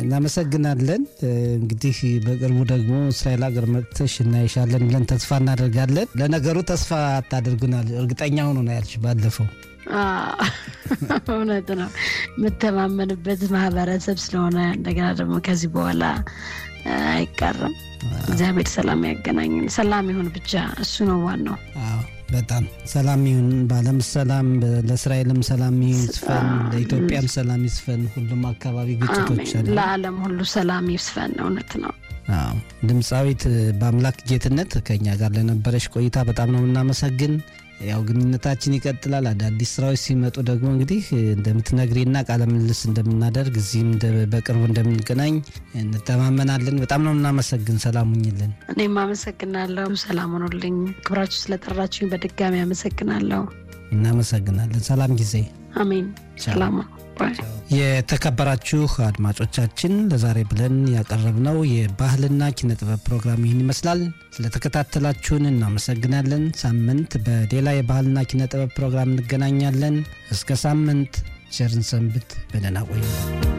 እናመሰግናለን። እንግዲህ በቅርቡ ደግሞ እስራኤል ሀገር መጥተሽ እናይሻለን ብለን ተስፋ እናደርጋለን። ለነገሩ ተስፋ አታደርጉናል፣ እርግጠኛ ሆኖ ነው ያልሽ ባለፈው። እውነት ነው። የምተማመንበት ማህበረሰብ ስለሆነ እንደገና ደግሞ ከዚህ በኋላ አይቀርም። እግዚአብሔር ሰላም ያገናኝን። ሰላም ይሁን ብቻ፣ እሱ ነው ዋናው። በጣም ሰላም ይሁን፣ በዓለም ሰላም፣ ለእስራኤልም ሰላም ይስፈን፣ ለኢትዮጵያም ሰላም ይስፈን። ሁሉም አካባቢ ግጭቶች አሉ። ለዓለም ሁሉ ሰላም ይስፈን። እውነት ነው። ድምፃዊት በአምላክ ጌትነት ከኛ ጋር ለነበረች ቆይታ በጣም ነው የምናመሰግን። ያው ግንኙነታችን ይቀጥላል። አዳዲስ ስራዎች ሲመጡ ደግሞ እንግዲህ እንደምትነግሪና ቃለ ምልልስ እንደምናደርግ እዚህም በቅርቡ እንደምንገናኝ እንተማመናለን። በጣም ነው እናመሰግን። ሰላም ሁኝልን። እኔም አመሰግናለሁ። ሰላም ሆኖልኝ ክብራችሁ ስለጠራችሁኝ በድጋሚ አመሰግናለሁ። እናመሰግናለን። ሰላም ጊዜ። አሜን። ሰላም የተከበራችሁ አድማጮቻችን ለዛሬ ብለን ያቀረብነው የባህልና ኪነ ጥበብ ፕሮግራም ይህን ይመስላል። ስለተከታተላችሁን እናመሰግናለን። ሳምንት በሌላ የባህልና ኪነ ጥበብ ፕሮግራም እንገናኛለን። እስከ ሳምንት ቸርን ሰንብት። በደህና ቆዩ።